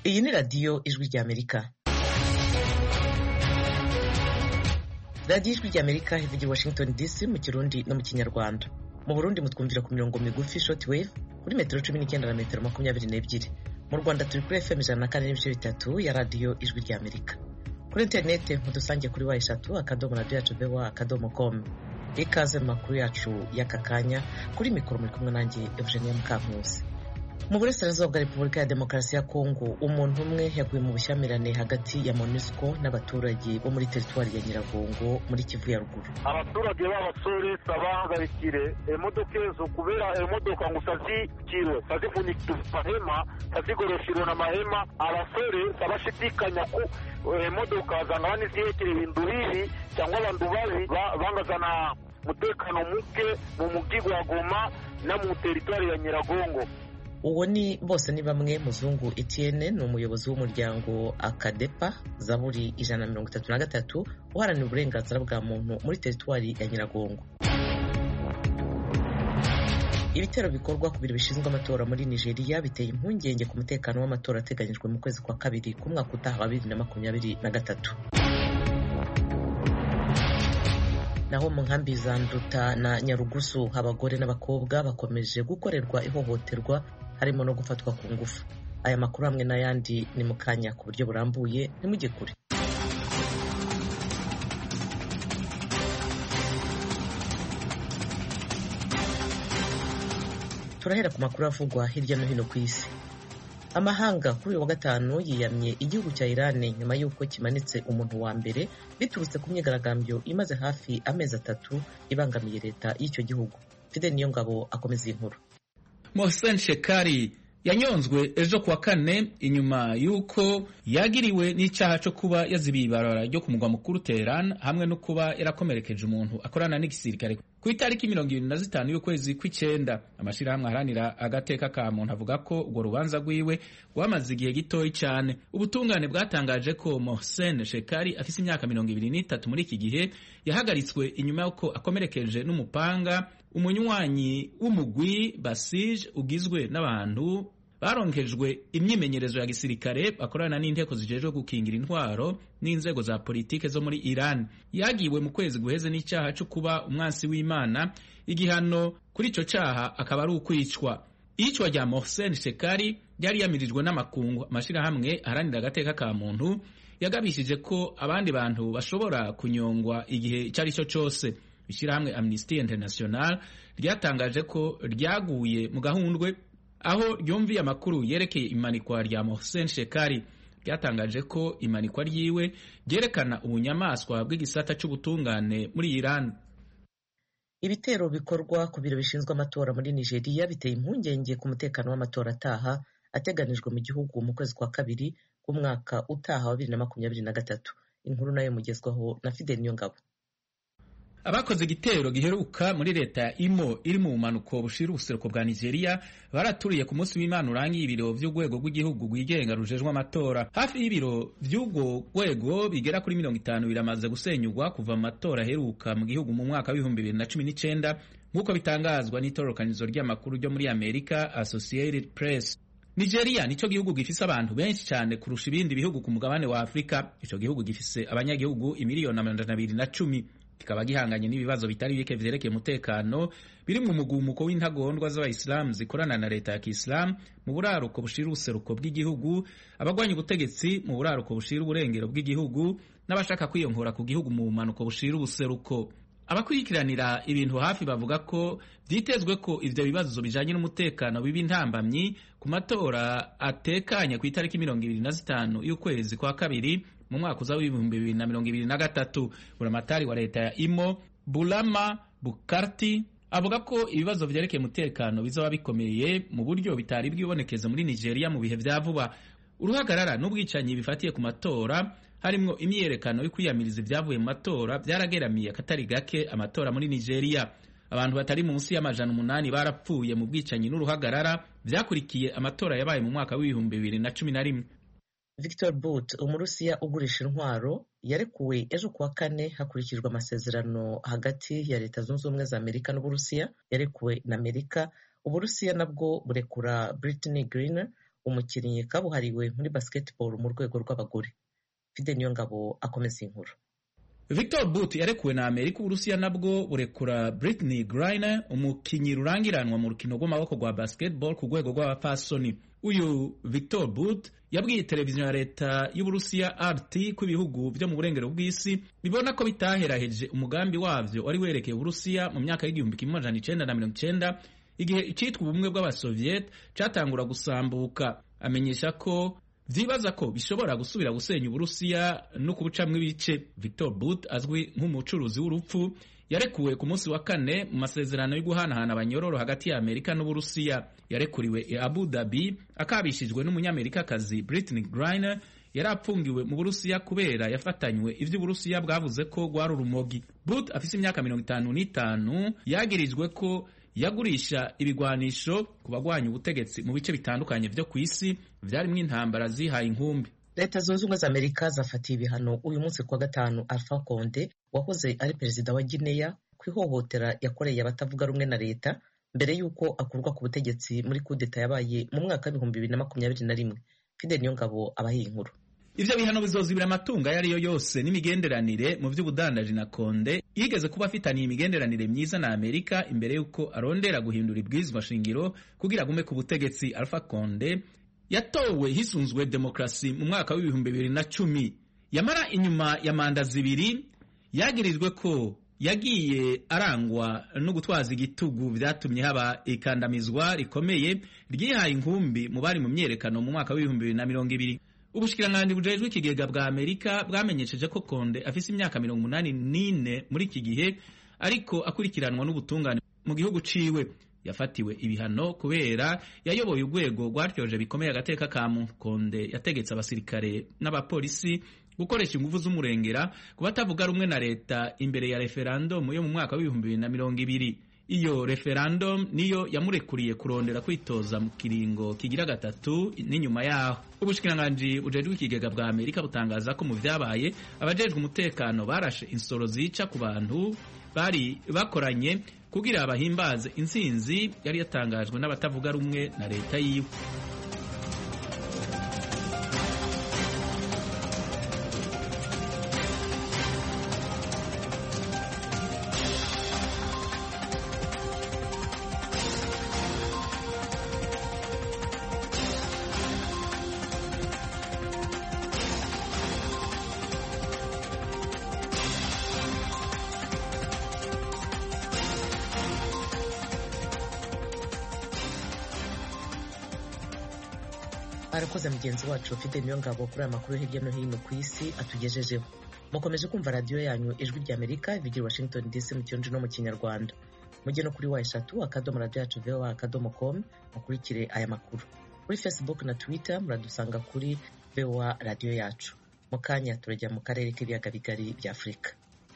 iyi ni radiyo ijwi ry'amerika radiyo ijwi ry'amerika ivugira washington dc mu kirundi no mu kinyarwanda mu burundi mutwumvira ku mirongo migufi short wave kuri metero cumi n'icyenda na metero makumyabiri n'ebyiri mu rwanda turi kuri fm ijana na kane n'ibice bitatu ya radiyo ijwi ry'amerika kuri interineti mudusange kuri wa eshatu akadomo radiyo yacu bewa akadomo komu ikaze mu makuru yacu y'aka kanya kuri mikoro muri kumwe nanjye eugenia mukankusi mu burasirazuba bwa repubulika ya demokarasi ya kongo umuntu umwe yaguye mu bushyamirane hagati ya monusco n'abaturage bo muri teritwari ya nyiragongo muri kivu ya ruguru abaturage b'abasore sabahagarikire emodoka ezo kubera emodoka ngo sazikirwe sazifunikirwe mahema sazigoroshirwe na mahema abasore sabashidikanya ku emodoka zangana niziyekere ibintu bibi cyangwa abantu babi bangazana umutekano muke mu mujyi wa goma no mu teritwari ya nyiragongo uwo ni bose ni bamwe muzungu etienne ni umuyobozi w'umuryango akadepa zaburi ijana na mirongo itatu na gatatu uharanira uburenganzira bwa muntu muri teritwari ya nyiragongo ibitero bikorwa ku biro bishinzwe amatora muri nigeria biteye impungenge ku mutekano w'amatora ateganyijwe mu kwezi kwa kabiri k'umwaka utaha wa bibiri na makumyabiri na gatatu naho mu nkambi za nduta na nyarugusu abagore n'abakobwa bakomeje gukorerwa ihohoterwa harimo no gufatwa ku ngufu aya makuru hamwe n'ayandi ni mu kanya ku buryo burambuye ntimujye kure turahera ku makuru avugwa hirya no hino ku isi amahanga kuri uyu wa gatanu yiyamye igihugu cya irani nyuma y'uko kimanitse umuntu wa mbere biturutse ku myigaragambyo imaze hafi amezi atatu ibangamiye leta y'icyo gihugu fide niyo ngabo akomeza iyi nkuru mohsen shekari yanyonzwe ejo kuwa kane inyuma y'uko yagiriwe n'icyaha cyo kuba yazibiye ibarabara ryo ku mugwa mukuru Teheran hamwe no kuba yarakomerekeje umuntu akorana n'igisirikare ku itariki mirongo irindwi na zitanu y'ukwezi kw'icyenda amashyirahamwe aharanira agateka ka muntu avuga ko urwo rubanza rwiwe rwamaze igihe gitoya cyane ubutungane bwatangaje ko mohsen shekari afise imyaka mirongo ibiri n'itatu muri iki gihe yahagaritswe inyuma y'uko akomerekeje n'umupanga umunywanyi w'umugwi basij ugizwe n'abantu baronkejwe imyimenyerezo ya gisirikare bakorana n'inteko zijejwe gukingira intwaro n'inzego za politike zo muri Iran yagiwe mu kwezi guheze n'icyaha cyo kuba umwansi w'Imana igihano kuri ico cyaha akaba ari ukwicwa iyicwa rya Mohsen Shekari ryari yamirijwe n'amakungu amashirahamwe aharanira agateka ka muntu yagabishije ko abandi bantu bashobora kunyongwa igihe icyo ari cyo cyose ishyirahamwe Amnesty International ryatangaje ko ryaguye mu gahundwe aho ryumviye amakuru yerekeye imanikwa rya Mohsen Shekari ryatangaje ko imanikwa ryiwe ryerekana ubunyamaswa bw'igisata cy'ubutungane muri Iran ibitero bikorwa ku biro bishinzwe amatora muri Nigeria biteye impungenge ku mutekano w'amatora ataha ateganijwe mu gihugu mu kwezi kwa kabiri k'umwaka utaha wa bibiri na makumyabiri na gatatu inkuru nayo mugezwaho na Fidel Niyongabo abakoze igitero giheruka muri leta ya imo iri mu bumanuko bushira ubuseruko bwa nigeria baraturiye ku munsi w'imana urangiye ibiro vy'urwego rw'igihugu rwigenga rujejwe amatora hafi y'ibiro vy'urwo rwego bigera kuri mirongo itanu biramaze gusenyurwa kuva mu matora aheruka mu gihugu mu mwaka w'ibihumbi bibiri na cumi n'icenda nk'uko bitangazwa n'itororokanizo ry'amakuru ryo muri amerika associated press nigeria nico gihugu gifise abantu benshi cyane kurusha ibindi bihugu ku mugabane wa afurika ico gihugu gifise abanyagihugu imiliyoni amajana abiri na cumi kikaba gihanganye n'ibibazo bitari bike vyerekeye umutekano biri mu mugumuko w'intagondwa z'abayisilamu zikorana na leta ya kisilamu mu buraruko bushira ubuseruko bw'igihugu abagwanya ubutegetsi mu buraruko bushira uburengero bw'igihugu n'abashaka kwiyongora ku gihugu mu bumanuko bushira ubuseruko abakurikiranira ibintu hafi bavuga ko vyitezwe ko ivyo bibazo bijanye n'umutekano biba intambamyi ku matora atekanye ku itariki mirongo ibiri na zitanu y'ukwezi kwa kabiri mu mwaka uza w'ibihumbi bibiri na mirongo ibiri na gatatu buramatari wa leta ya imo bulama bukarti avuga ko ibibazo vyerekeye umutekano bizoba bikomeye mu buryo bitari bwibonekeze muri nigeria mu bihe vya vuba uruhagarara n'ubwicanyi bifatiye ku matora harimwo imyiyerekano yo kwiyamiriza ibyavuye mu matora byarageramiye akatari gake amatora muri nigeria abantu batari munsi y'amajana umunani barapfuye mu bwicanyi n'uruhagarara vyakurikiye amatora yabaye mu mwaka w'ibihumbi bibiri na cumi na rimwe Victor Bout umurusiya ugurisha intwaro yarekuwe ejo kuwa kane hakurikijwe amasezerano hagati ya leta zunze ubumwe za amerika n'uburusiya yarekuwe na amerika uburusiya nabwo burekura Brittany Griner umukinnyi kabuhariwe muri basketball mu rwego rw'abagore fide niyo ngabo akomeza inkuru Victor Bout yarekuwe na Amerika Uburusiya nabwo burekura Britney Griner umukinyi rurangiranwa mu rukino rw'amaboko rwa basketball ku rwego rw'abapfasoni uyu Victor Bout yabwiye televiziyo ya leta y'Uburusiya RT ko ibihugu byo mu burengero bw'isi bibona ko bitaheraheje umugambi wavyo wari werekeye Uburusiya mu myaka y'igihumbi kimwe amajana icenda na mirongo icenda igihe icitwa ubumwe bw'abasoviet catangura gusambuka amenyesha ko vyibaza ko bishobora gusubira gusenya uburusiya no kubucamwo ibice victor but azwi nk'umucuruzi w'urupfu yarekuwe ku munsi wa kane mu masezerano yo guhanahana abanyororo hagati ya amerika n'uburusiya yarekuriwe i abu dhabi akabishijwe n'umunyamerikakazi britney griner yari apfungiwe mu burusiya kubera yafatanywe ivyo uburusiya bwavuze ko rwari urumogi but afise imyaka mirongo itanu n'itanu yagirijwe ko yagurisha ibigwanisho ku bagwanya ubutegetsi mu bice bitandukanye vyo ku isi vyarimwo intambara zihaye inkumbi leta zunze ubumwe za amerika zafatiye ibihano uyu munsi kuwa gatanu alpha conde wahoze ari perezida wa guinea ku ihohotera yakoreye abatavuga rumwe na leta mbere y'uko akurwa ku butegetsi muri kudeta yabaye mu mwaka w'ibihumbi bibiri na makumyabiri na rimwe fidel niyongabo abahiye inkuru ivyo bihano bizozibira amatungo ayo ari yo yose n'imigenderanire mu vy'ubudandaji na konde yigeze kuba afitaniye imigenderanire myiza na amerika imbere y'uko arondera guhindura ibwirizwa shingiro kugira agume ku butegetsi alpha konde yatowe hisunzwe demokrasi mu mwaka w'ibihumbi bibiri na cumi yamara inyuma ya manda zibiri yagirijwe ko yagiye arangwa no gutwaza igitugu vyatumye haba ikandamizwa rikomeye ryihaye inkumbi mu bari mu myerekano mu mwaka w'ibihumbi bibiri na mirongo ibiri ubushikiranganji bujejwe ikigega bwa amerika bwamenyesheje ko konde afise imyaka mirongo umunani n'ine muri iki gihe ariko akurikiranwa n'ubutungane mu gihugu ciwe yafatiwe ibihano kubera yayoboye urwego rwaryoje bikomeye agateka ka muntu konde yategetse abasirikare n'abapolisi gukoresha ingufu z'umurengera ku batavuga rumwe na leta imbere ya referandumu yo mu mwaka w'ibihumbi bibiri na mirongo ibiri iyo referendum niyo yamurekuriye kurondera kwitoza mu kiringo kigira gatatu n'inyuma yaho ubushikiranganji bujejwe ikigega bwa amerika butangaza ko mu vyabaye abajejwe umutekano barashe insoro zica ku bantu bari bakoranye kugira bahimbaze intsinzi yari yatangajwe n'abatavuga rumwe na leta yiwe arakoze mugenzi wacu ufite niyo ngabo kuri aya makuru hirya no hino ku isi atugejejeho mukomeje kumva radiyo yanyu ijwi rya amerika bigira washington dc mu kirundi no mu kinyarwanda mujye no kuri wa eshatu akadomo radiyo yacu voa akadomo com mukurikire aya makuru kuri facebook na twitter muradusanga kuri voa radiyo yacu mu kanya turajya mu karere k'ibiyaga bigari bya afurika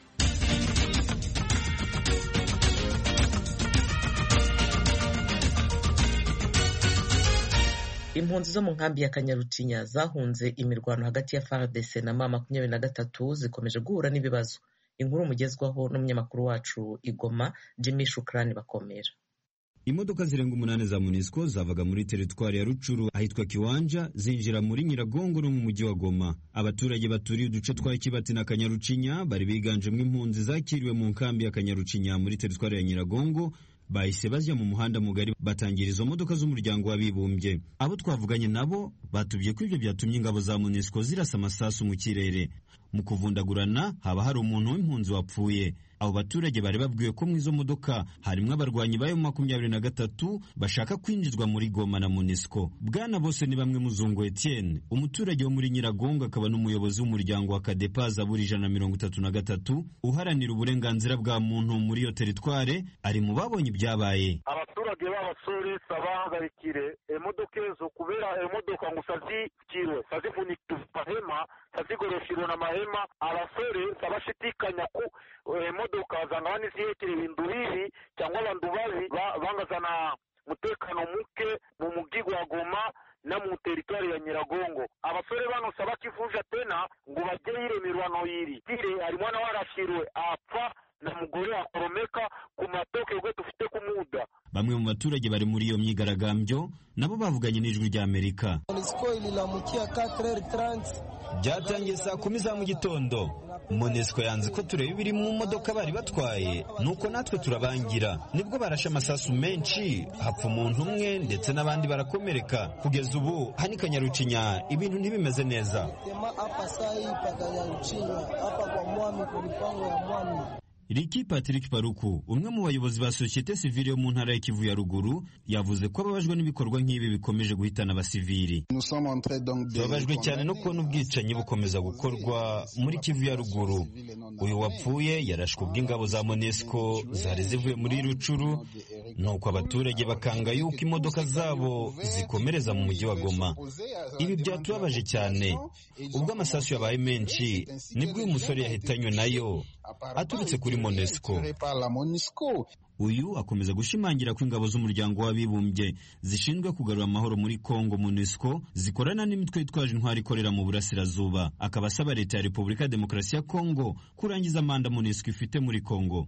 impunzi zo mu nkambi ya kanyarucinya zahunze imirwano hagati ya fardc na ma makumyabiri na gatatu zikomeje guhura n'ibibazo inkuru mugezwaho n'umunyamakuru wacu igoma jimmy shukrani bakomera imodoka zirenga umunani za munisiko zavaga muri teritwari ya rucuru ahitwa kiwanja zinjira muri nyiragongo no mu mujyi wa goma abaturage baturiye uduce twa kibati na kanyarucinya bari biganjemo impunzi zakiriwe mu nkambi ya kanyarucinya muri teritwari ya nyiragongo bahise bajya mu muhanda mugari batangira izo modoka z'umuryango w'abibumbye abo twavuganye nabo batubwiye ko ibyo byatumye ingabo za munisiko zirasa amasasu mu kirere mu kuvundagurana haba hari umuntu w'impunzi wapfuye abo baturage bari babwiwe ko mu izo modoka harimo abarwanyi bayo makumyabiri na gatatu bashaka kwinjizwa muri goma na munisiko bwana bose ni bamwe muzungu etienne umuturage wo muri nyiragongo akaba n'umuyobozi w'umuryango wa kadepa zaburi ijana na mirongo itatu na gatatu uharanira uburenganzira bwa muntu muri iyo teritware ari mu babonye ibyabaye abaturage b'abasore sabahagarikire emodoka ezo kubera emodoka ngo sazikirwe sazifunikirwe mahema sazigoroshirwe na mahema abasore sabashidikanya ku emodoka zangana nizihekere ibintu bibi cyangwa abantu babi bangazana umutekano muke mu mugi gwa goma na mu teritwari ya nyiragongo abasore bano sabakivunja tena ngo bajye yire mirwano yiri tire hari mwana warashirwe apfa na mugore akoromeka ku matoke gwe tufite kumuda bamwe mu baturage bari muri iyo myigaragambyo nabo bavuganye n'ijwi rya amerika byatangiye saa kumi za mu gitondo monesco yanze ko tureba ibiri mu modoka bari batwaye nuko natwe turabangira nibwo barashe amasasu menshi hapfa umuntu umwe ndetse n'abandi barakomereka kugeza ubu hani kanyarucinya ibintu ntibimeze neza Riki Patrick Paruku umwe mu bayobozi ba sosiyete sivile yo mu ntara ya Kivu ya ruguru yavuze ko ababajwe n'ibikorwa nk'ibi bikomeje guhitana abasivili babajwe cyane no kubona ubwicanyi bukomeza gukorwa muri Kivu ya ruguru uyu wapfuye yarashwe ubw'ingabo za MONUSCO zari zivuye muri Rucuru nuko abaturage bakanga yuko imodoka zabo zikomereza mu mujyi wa Goma ibi byatubabaje cyane ubwo amasasu yabaye menshi nibwo uyu musore yahitanywe nayo aturutse kuri MONUSCO uyu akomeza gushimangira ko ingabo z'umuryango w'abibumbye zishinzwe kugarura amahoro muri Kongo MONUSCO zikorana n'imitwe yitwaje intwari ikorera mu burasirazuba akaba asaba leta ya Repubulika ya Demokarasi ya Kongo kurangiza manda MONUSCO ifite muri Kongo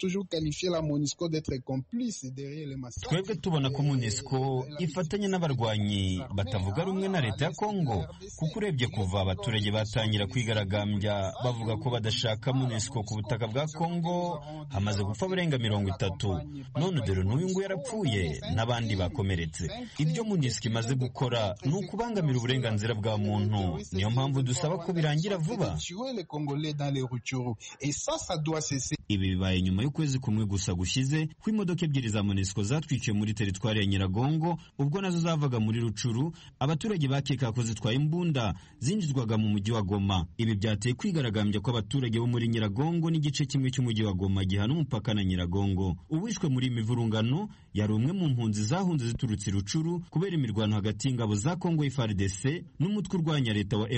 twebwe tubona ko MONUSCO ifatanya n'abarwanyi batavuga rumwe na leta ya Kongo kuko urebye kuva abaturage batangira kwigaragambya bavuga ko badashaka MONUSCO ku butaka bwa Kongo hamaze gupfa barenga mirongo itatu none dore n'uyu nguyu yarapfuye n'abandi bakomeretse ibyo MONUSCO imaze gukora ni ukubangamira uburenganzira bwa muntu niyo mpamvu dusaba ko birangira vuba ibi bibaye nyuma y'ukwezi kumwe gusa gushize ko imodoka ebyiri za MONUSCO zatwikiwe muri teritwari ya Nyiragongo ubwo nazo zavaga muri Rucuru abaturage bakeka ko zitwaye imbunda zinjizwaga mu mujyi wa Goma ibi byateye kwigaragambya kw'abaturage bo muri Nyiragongo n'igice kimwe cy'umujyi wa Goma gihana umupaka na Nyiragongo uwishwe muri mivurungano yari umwe mu mpunzi zahunze ziturutse Rucuru kubera imirwano hagati y'ingabo za Kongo FARDC n'umutwe urwanya leta wa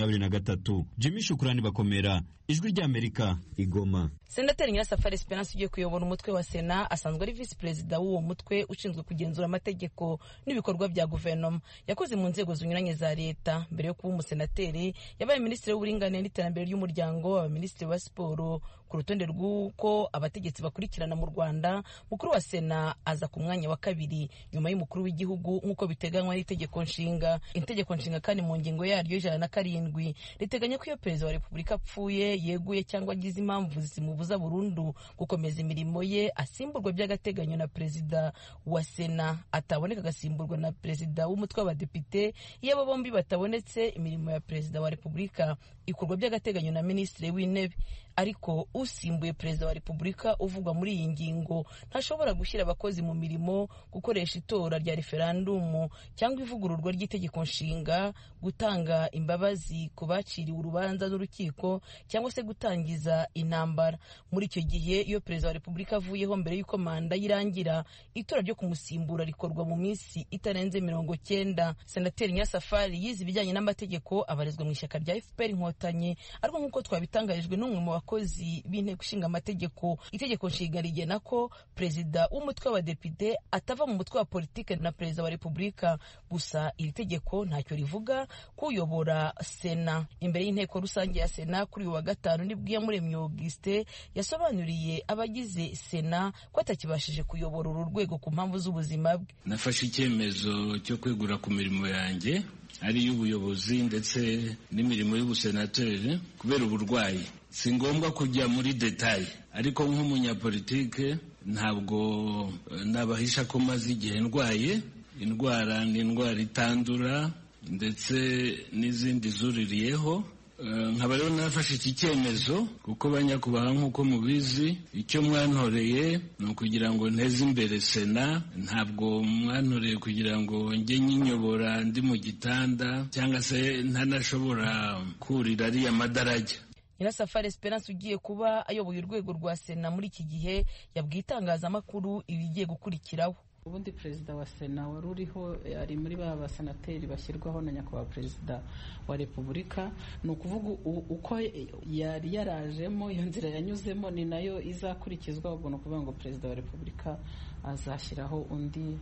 M23 Jimmy Shukrani bakomera ijwi ry'Amerika igoma senateri nyirasafari esperance ugiye kuyobora umutwe wa sena asanzwe ari visi perezida w'uwo mutwe ushinzwe kugenzura amategeko n'ibikorwa bya guverinoma yakoze mu nzego zinyuranye za leta mbere yo kuba umusenateri yabaye minisitiri w'uburinganire n'iterambere ry'umuryango aba minisitiri wa siporo ku rutonde rw'uko abategetsi bakurikirana mu rwanda mukuru wa sena aza ku mwanya wa kabiri nyuma y'umukuru w'igihugu nk'uko biteganywa n'itegeko nshinga itegeko nshinga kandi mu ngingo yaryo ijana na karindwi riteganya ko iyo perezida wa repubulika apfuye yeguye cyangwa agize impamvu zimubuza burundu gukomeza imirimo ye asimburwa by'agateganyo na perezida wa sena ataboneka agasimburwa na perezida w'umutwe w'abadepite iyo abo bombi batabonetse imirimo ya perezida wa repubulika ikorwa by'agateganyo na minisitiri w'intebe ariko usimbuye perezida wa repubulika uvugwa muri iyi ngingo ntashobora gushyira abakozi mu mirimo gukoresha itora rya referandumu cyangwa ivugururwa ry'itegeko nshinga gutanga imbabazi ku baciriwe urubanza n'urukiko cyangwa se gutangiza intambara muri icyo gihe iyo perezida wa repubulika avuyeho mbere y'uko manda yirangira itora ryo kumusimbura rikorwa mu minsi itarenze mirongo cyenda senateri nyirasafari yize ibijyanye n'amategeko abarizwa mu ishyaka rya fpr inkotanyi ariko nk'uko twabitangarijwe n'umwe mu bakozi b'inteko ishinga amategeko itegeko nshinga rigena ko perezida w'umutwe w'abadepite atava mu mutwe wa politike na perezida wa repubulika gusa iri tegeko ntacyo rivuga kuyobora sena imbere y'inteko rusange ya sena kuri uyu wa gatanu nibwo iyamuremye auguste yasobanuriye abagize sena ko atakibashije kuyobora uru rwego ku mpamvu z'ubuzima bwe nafashe icyemezo cyo kwegura ku mirimo yanjye ari iy'ubuyobozi ndetse n'imirimo y'ubusenateri kubera uburwayi si ngombwa kujya muri detaye ariko nk'umunyapolitike ntabwo nabahisha ko maze igihe ndwaye indwara ni indwara itandura ndetse n'izindi zuririyeho nkaba rero nafashe iki cyemezo kuko banyakubaha nk'uko mubizi icyo mwantoreye ni ukugira ngo nteze imbere sena ntabwo mwantoreye kugira ngo njye nyinyobora ndi mu gitanda cyangwa se ntanashobora kurira ariya madarajya nyirasafari esperance ugiye kuba ayoboye urwego rwa sena muri iki gihe yabwiye itangazamakuru ibigiye gukurikiraho ubundi perezida wa sena wari uriho ari muri ba basenateri bashyirwaho na nyakubahwa perezida wa repubulika ni ukuvuga uko yari yarajemo iyo nzira yanyuzemo ni nayo izakurikizwa ubwo ni ukuvuga ngo perezida wa repubulika azashyiraho undi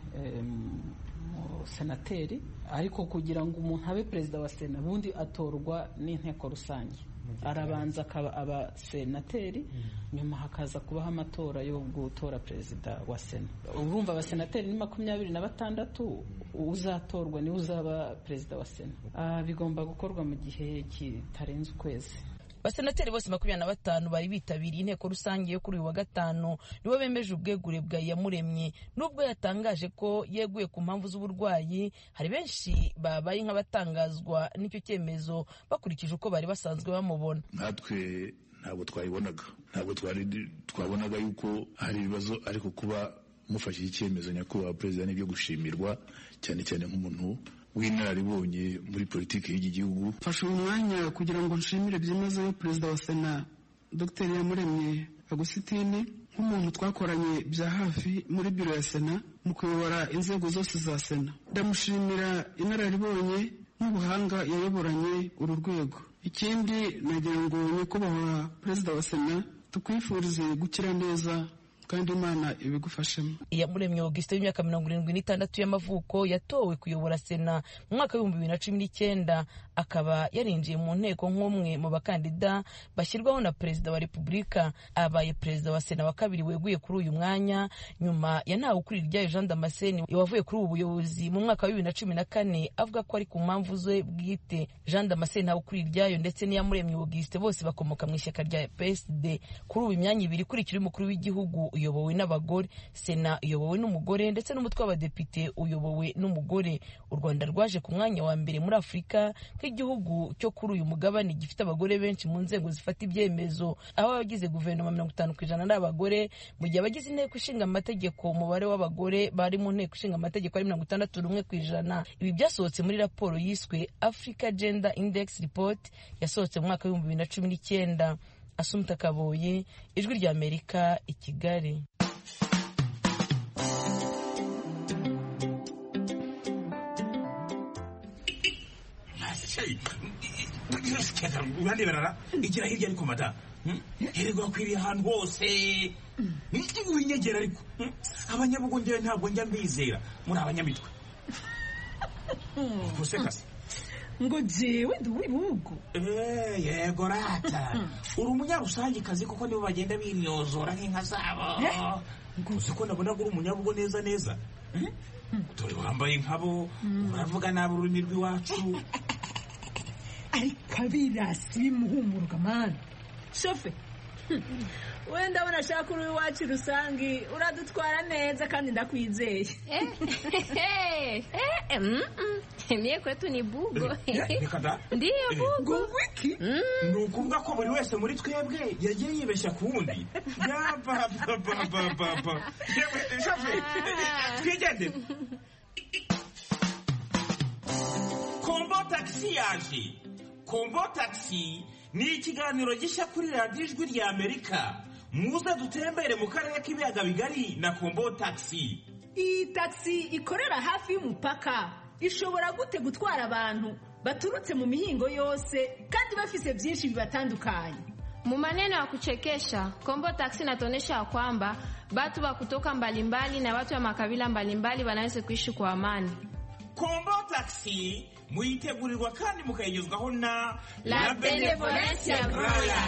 senateri ariko kugira ngo umuntu abe perezida wa sena ubundi atorwa n'inteko rusange arabanza akaba abasenateri nyuma hakaza kubaho amatora yo gutora perezida wa sena urumva abasenateri ni makumyabiri na batandatu uzatorwa niwe uzaba perezida wa sena bigomba gukorwa mu gihe kitarenze ukwezi abasenateri bose makumyabiri na batanu bari bitabiriye inteko rusange yo kuri uyu wa gatanu nibo bemeje ubwegure bwa iyamuremye nubwo yatangaje ko yeguye ku mpamvu z'uburwayi hari benshi babaye nk'abatangazwa n'icyo cyemezo bakurikije uko bari basanzwe bamubona natwe ntabwo twayibonaga ntabwo twari twabonaga yuko hari ibibazo ariko kuba mufashe icyemezo nyakubahwa perezida n'ibyo gushimirwa cyane cyane nk'umuntu w'inararibonye muri politiki y'iki gihugu mfashe uyu mwanya kugira ngo nshimire byimazeyo perezida wa sena dr yamuremye agusitini nk'umuntu twakoranye bya hafi muri biro ya sena mu kuyobora inzego zose za sena ndamushimira inararibonye n'ubuhanga yayoboranye uru rwego ikindi nagira ngo nyakubahwa perezida wa sena tukwifurize gukira neza kandi imana ibigufashemo iyamuremye augustin w'imyaka mirongo irindwi n'itandatu y'amavuko yatowe kuyobora sena mu mwaka w'ibihumbi bibiri na cumi n'icyenda akaba yarinjiye mu nteko nk'umwe mu bakandida bashyirwaho na perezida wa repubulika abaye perezida wa sena wa kabiri weguye kuri uyu mwanya nyuma ya ntawe ukurira iryayo jean damascene wavuye kuri ubu buyobozi mu mwaka wa bibiri na cumi na kane avuga ko ari ku mpamvu ze bwite jean damascene ntawe ukurira iryayo ndetse n'iyamuremye augustin bose bakomoka mu ishyaka rya psd kuri ubu imyanya ibiri ikurikira umukuru w'igihugu uyobowe n'abagore sena uyobowe n'umugore ndetse n'umutwe w'abadepite uyobowe n'umugore u rwanda rwaje ku mwanya wa mbere muri afurika nk'igihugu cyo kuri uyu mugabane gifite abagore benshi mu nzego zifata ibyemezo aho abagize guverinoma mirongo itanu ku ijana ari abagore mu gihe abagize inteko ishinga amategeko umubare w'abagore bari mu nteko ishinga amategeko ari mirongo itandatu n'umwe ku ijana ibi byasohotse muri raporo yiswe africa gender index report yasohotse mu mwaka w'ibihumbi bibiri na cumi n'icyenda asumta kaboye ijwi rya amerika i kigali uraneberara igira hirya ariko mada hererwa akwiriye ahantu hose winyegera ariko abanyabugongera ntabwo njya mbizera muri abanyamitwe gusekase ngo jewe ndi uw'ibihugu yego rata uri umunyarusangikazi kuko nibo bagenda binyozora nk'inka zabo uzi ko nabona uri umunyabugo neza neza dore wambaye nkabo uravuga nabi ururimi rw'iwacu ariko abirasi bimuhumuruka mani shofe wenda abona ashaka uri iwacu rusange uradutwara neza kandi ndakwizeye mie kwetu ni bugo ndiyo bugo wiki ni ukuvuga ko buri wese muri twebwe yagiye yibeshya ku wundi yapapapapapa shofe twigendere kombo tagisi yaje kombo tagisi ni ikiganiro gishya kuri radiyo ijwi rya amerika muze dutembere mu karere k'ibiyaga bigari na kombo tagisi iyi tagisi ikorera hafi y'umupaka ishobora gute gutwara abantu baturutse mu mihingo yose kandi bafise byinshi bibatandukanye Mu maneno ya kuchekesha Kombo Taxi inatuonyesha ya kwamba watu wa kutoka mbalimbali na watu wa makabila mbalimbali wanaweza kuishi kwa amani. kombo tagisi muyitegurirwa kandi mukayigezwaho na La Benevolencia Royal.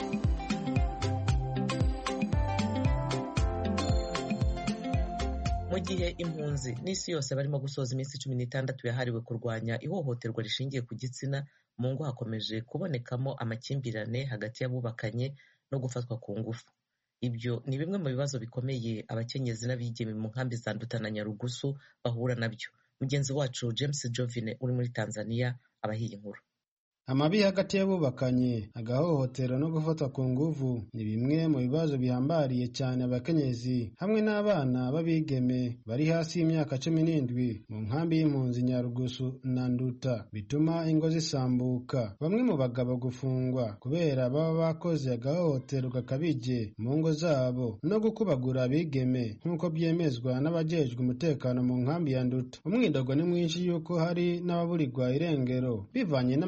mu gihe impunzi n'isi yose barimo gusoza iminsi cumi n'itandatu yahariwe kurwanya ihohoterwa rishingiye ku gitsina mu ngo hakomeje kubonekamo amakimbirane hagati y'abubakanye no gufatwa ku ngufu ibyo ni bimwe mu bibazo bikomeye abakenyezi n'abigeme mu nkambi za Nduta na Nyarugusu bahura nabyo mugenzi wacu James Jovine uri muri Tanzania abahiye inkuru amabi hagati y'abubakanye agahohotero no gufatwa ku nguvu ni bimwe mu bibazo bihambariye cyane abakenyezi hamwe n'abana b'abigeme bari hasi y'imyaka cumi n'indwi mu nkambi y'impunzi nyarugusu na nduta bituma ingo zisambuka bamwe mu bagabo gufungwa kubera baba bakoze agahohotero gakabije mu ngo zabo no gukubagura abigeme nk'uko byemezwa n'abajejwe umutekano mu nkambi ya nduta umwidogo ni mwinshi y'uko hari n'ababurirwa irengero bivanye n'amabi bakorerwa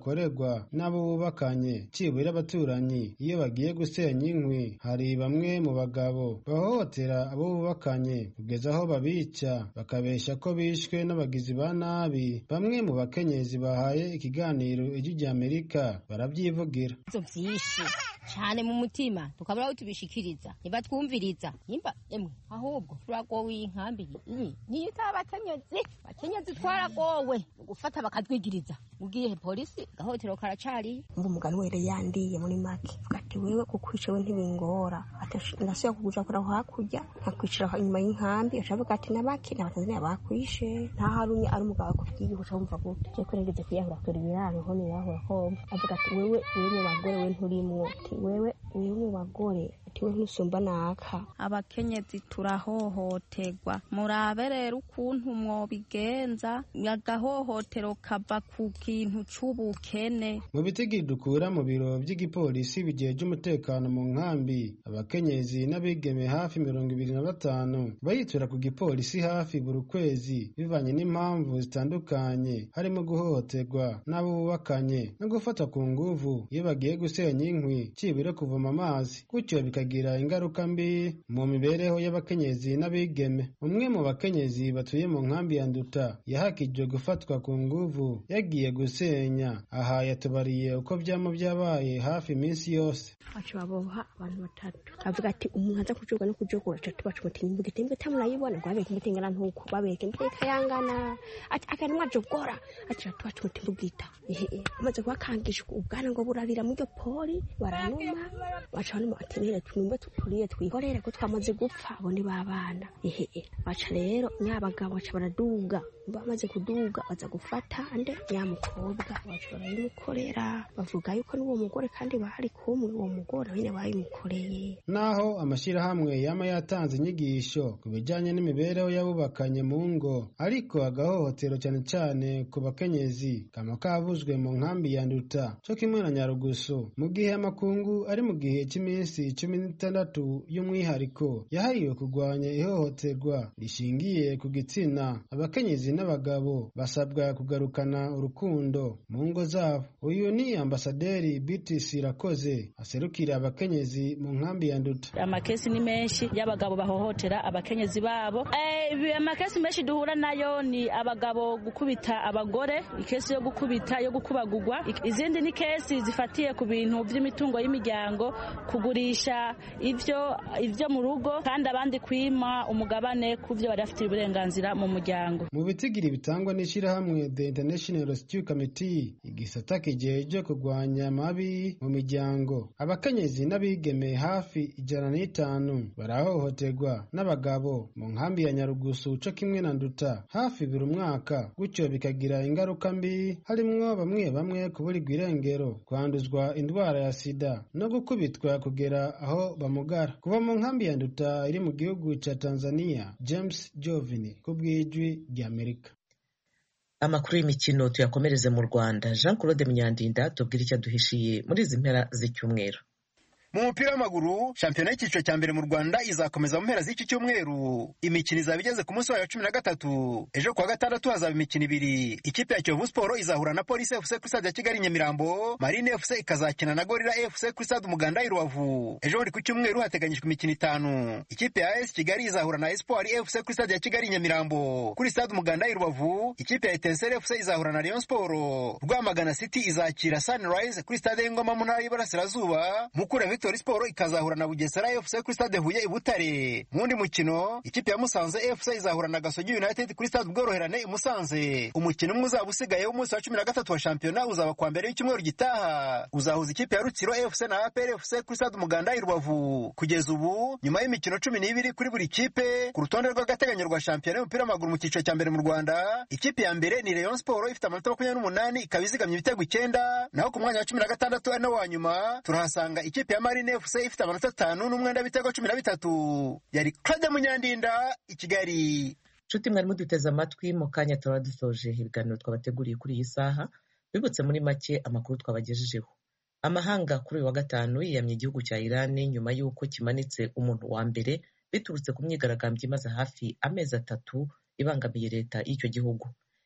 bakorerwa n'abo bubakanye cibura abaturanyi iyo bagiye gusenya inkwi hari bamwe mu bagabo bahohotera abo bubakanye kugeza aho babica bakabesha ko bishwe n'abagizi ba nabi bamwe mu bakenyezi bahaye ikiganiro ijwi rya amerika barabyivugira vyinshi cane mu mutima tukabura aho tubishikiriza ntibatwumviriza nimba emwe ahubwo turagowe iyi nkambi iyi niyo itaba abakenyezi abakenyezi twaragowe gufata bakatwigiriza ugiye polisi gahotero karacariye ngo umugani were yandiye muri make vuga ati wewe kukwica we ntibingora ndasubiye kuguja kura hakurya nkakwicira inyuma y'inkambi acavuga ati nabaki n'abatanzaniya bakwishe nta harumye ari umugabo akubwiye guca wumva gute je kurengeze kwiyahura kure ibiraro ho nirahura homba avuga ati wewe wewe mu bagore we nturimwo ati wewe wewe mu bagore ati we ntusumba naka abakenyezi turahohoterwa murabe rero ukuntu mwobigenza agahohotero kava ku kintu c'ubukene mu bitigi dukura mu biro by'igipolisi bigeje umutekano mu nkambi abakenyezi n'abigeme hafi mirongo ibiri na batanu bayitura ku gipolisi hafi buri kwezi bivanye n'impamvu zitandukanye harimo guhohoterwa n'abo bubakanye no gufata ku nguvu iyo bagiye gusenya inkwi cibure kuvoma amazi gutyo bikagira ingaruka mbi mu mibereho y'abakenyezi n'abigeme umwe mu bakenyezi batuye mu nkambi ya nduta yahakijwe gufatwa ku nguvu yagiye gusenya aha yatubariye uko byama byabaye hafi iminsi yose baca baboha abantu batatu avuga ati umuntu aza kujoga no kujogora atatu baca bati imbuga itembe tamurayibona ngo babeke imbuga ingana ntuku babeke imbuga ikayangana ati aka nimwe ajogora ati atatu baca bati imbugita ehe amaze kubakangishwa ubwana ngo burarira muri iryo poli baranuma baca banuma ati rero tumwe turiye twihorere ko twamaze gupfa abo ni babana ehe baca rero nyabagabo baca baraduga bamaze kuduga baza gufata ande nyamukobwa baca barayimukorera bavuga yuko n'uwo mugore kandi bari kumwe uwo mugore nyine bayimukoreye naho amashyirahamwe yama yatanze inyigisho ku bijyanye n'imibereho y'abubakanye mu ngo ariko agahohotero cyane cyane ku bakenyezi kama kavuzwe mu nkambi ya nduta cyo kimwe na nyarugusu mu gihe amakungu ari mu gihe cy'iminsi cumi n'itandatu y'umwihariko yahariwe kurwanya ihohoterwa rishingiye ku gitsina abakenyezi n'abagabo basabwa kugarukana urukundo mu ngo zabo uyu ni ambasaderi BTC Rakoze aserukira abakenyezi mu nkambi ya Nduta amakesi ni menshi y'abagabo bahohotera abakenyezi babo eh, amakesi menshi duhura nayo ni abagabo gukubita abagore ikesi yo gukubita yo gukubagurwa izindi ni kesi zifatiye ku bintu by'imitungo y'imiryango kugurisha ivyo ivyo mu rugo kandi abandi kwima umugabane ku byo bari bafitiye uburenganzira mu muryango mu bitigiri bitangwa n'ishyirahamwe The International Rescue Committee igisata kijeje kurwanya amabi mu miryango abakenyezi n'abigeme hafi ijana n'itanu barahohoterwa n'abagabo mu nkambi ya Nyarugusu co kimwe na Nduta hafi buri mwaka gutyo bikagira ingaruka mbi harimwo bamwe bamwe kuburirwa irengero kwanduzwa indwara ya sida no gukubitwa kugera aho bamugara kuva mu nkambi ya Nduta iri mu gihugu ca Tanzania James Jovini ku bw'ijwi ry'Amerika amakuru y'imikino tuyakomereze mu rwanda jean claude munyandinda tubwire icyo aduhishiye muri izi mpera z'icyumweru mu mupira w'amaguru shampiyona y'icyiciro cya mbere mu rwanda izakomeza mu mpera z'iki cyumweru imikino izaba igeze ku munsi wayo wa cumi na gatatu ejo kuwa gatandatu hazaba imikino ibiri ikipe ya kiyovu siporo izahura na polisi fc kuri stade ya kigali nyamirambo marine fc ikazakina na gorira fc kuri stade umuganda i rubavu ejo buri ku cyumweru hateganyijwe imikino itanu ikipe ya as kigali izahura na espoir fc kuri stade ya kigali nyamirambo kuri stade umuganda i rubavu ikipe ya etenseri fc izahura na rayon siporo rwamagana city izakira sunrise kuri stade y'ingoma mu ntara y'iburasirazuba mukura victor Victory Sport ikazahura na Bugesera FC kuri stade Huye i Butare. Mu wundi mukino ikipe ya Musanze FC izahura na Gasogi United kuri stade Ubworoherane i Musanze. Umukino umwe uzaba usigaye w'umunsi wa cumi na gatatu wa shampiyona uzaba kwa mbere w'icyumweru gitaha. Uzahuza ikipe ya Rutsiro FC na APR FC kuri stade Umuganda i Rubavu. Kugeza ubu nyuma y'imikino cumi n'ibiri kuri buri kipe ku rutonde rw'agateganyo rwa shampiyona y'umupira w'amaguru mu cyiciro cya mbere mu Rwanda ikipe ya mbere ni Rayon Sport ifite amanota makumyabiri n'umunani ikaba izigamye ibitego icyenda naho ku mwanya wa cumi na gatandatu ari nawo wa nyuma turahasanga ikipe ya Marine FC ifite amanota atanu n'umwenda w'ibitego cumi na bitatu yari Claude Munyandinda i Kigali nshuti mwari muduteze amatwi mu kanya turaba dusoje ibiganiro twabateguriye kuri iyi saha bibutse muri make amakuru twabagejejeho amahanga kuri uyu wa gatanu yiyamye igihugu cya irani nyuma y'uko kimanitse umuntu wa mbere biturutse ku myigaragambyo imaze hafi amezi atatu ibangamiye leta y'icyo gihugu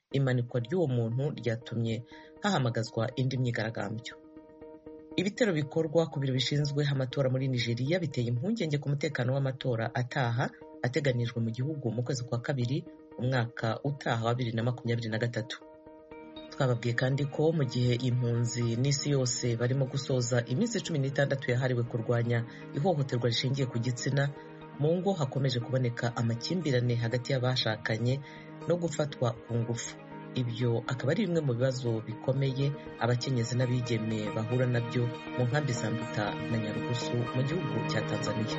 imanikwa ry'uwo muntu ryatumye hahamagazwa indi myigaragambyo ibitero bikorwa ku biro bishinzwe amatora muri nigeria biteye impungenge ku mutekano w'amatora ataha ateganijwe mu gihugu mu kwezi kwa kabiri umwaka utaha wa bibiri na makumyabiri na gatatu twababwiye kandi ko mu gihe impunzi n'isi yose barimo gusoza iminsi cumi n'itandatu yahariwe kurwanya ihohoterwa rishingiye ku gitsina mu ngo hakomeje kuboneka amakimbirane hagati y'abashakanye no gufatwa ku ngufu ibyo akaba ari bimwe mu bibazo bikomeye abakenyezi n'abigeme bahura nabyo mu nkambi za nduta na nyarugusu mu gihugu cya tanzania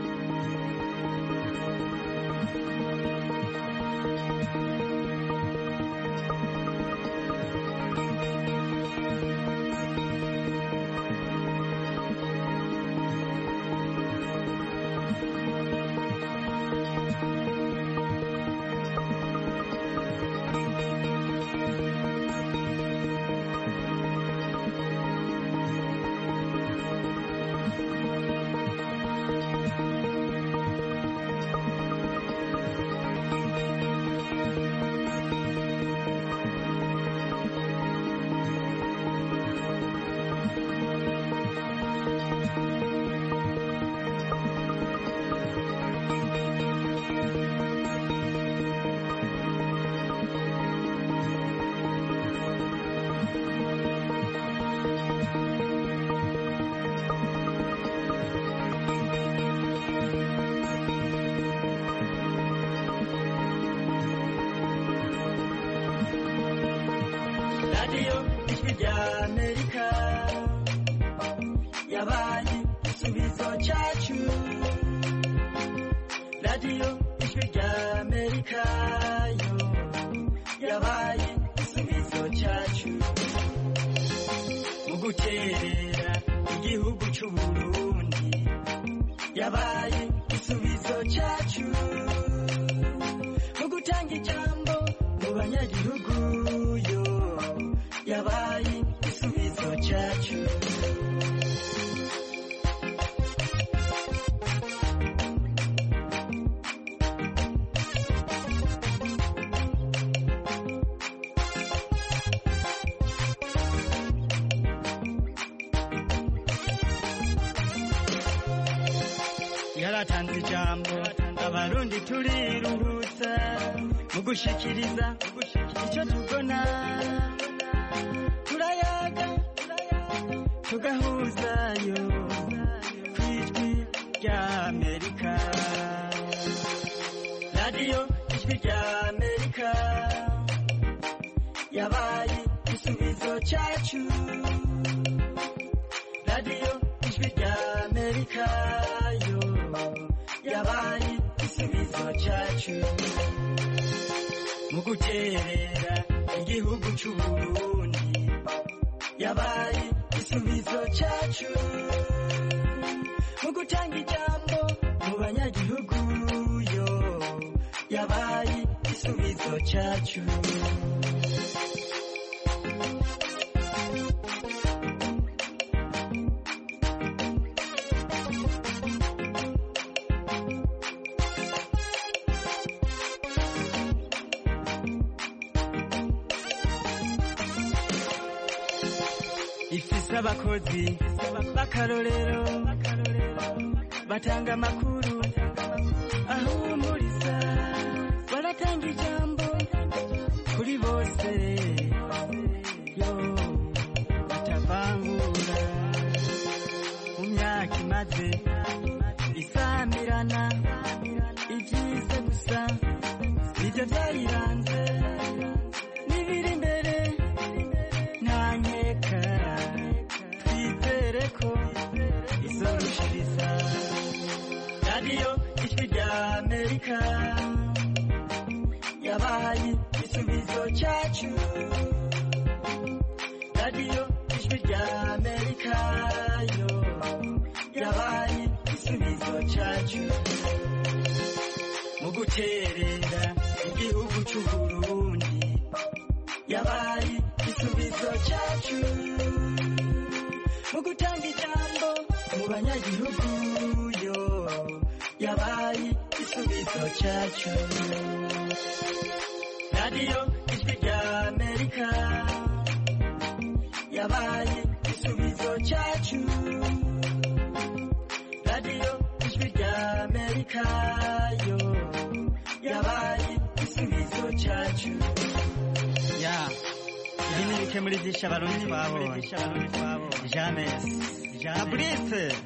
radiyo ijwi rya amerika yabaye igisubizo cyacu radiyo ijwi rya amerika yo yabaye igisubizo cyacu mu guterera igihugu cy'u burundi yabaye igisubizo cyacu mu gutanga ijambo mu banyagihugu yo yabaye igisubizo cyacu yaratanze ijambo abarundi turiruhutsa mu gushikiriza icyo tubona turayaga tugahuzayo ku ijwi rya amerika radiyo ijwi rya amerika yabaye igisubizo cyacu radiyo ijwi rya amerika yo yabaye igisubizo cyacu mu guterera igihugu cy'u burundi yabaye igisubizo cyacu mu gutanga ijambo mu banyagihugu yo yabaye igisubizo cyacu ifise abakozi b'akarorero batanga amakuru ahumuriza baratanga ijambo kuri bose yo batavangura mu myaka imaze isamirana ibyiza gusa nibyo byayiranze n'ibiri imbere nta nkeka twizere ko izorushiriza radiyo ijwi rya amerika yabaye igisubizo cyacu radiyo ijwi rya amerika yo yabaye igisubizo cyacu mu guterera igihugu cy'u burundi yabaye igisubizo cyacu mu gutanga ijambo mu banyagihugu yo yabaye igisubizo cyacu radiyo ijwi rya amerika yabaye igisubizo cyacu radiyo ijwi rya amerika yo yabaye igisubizo cyacu ya ibi ni bike muri byinshi abarundi twabonye jamesi fabrice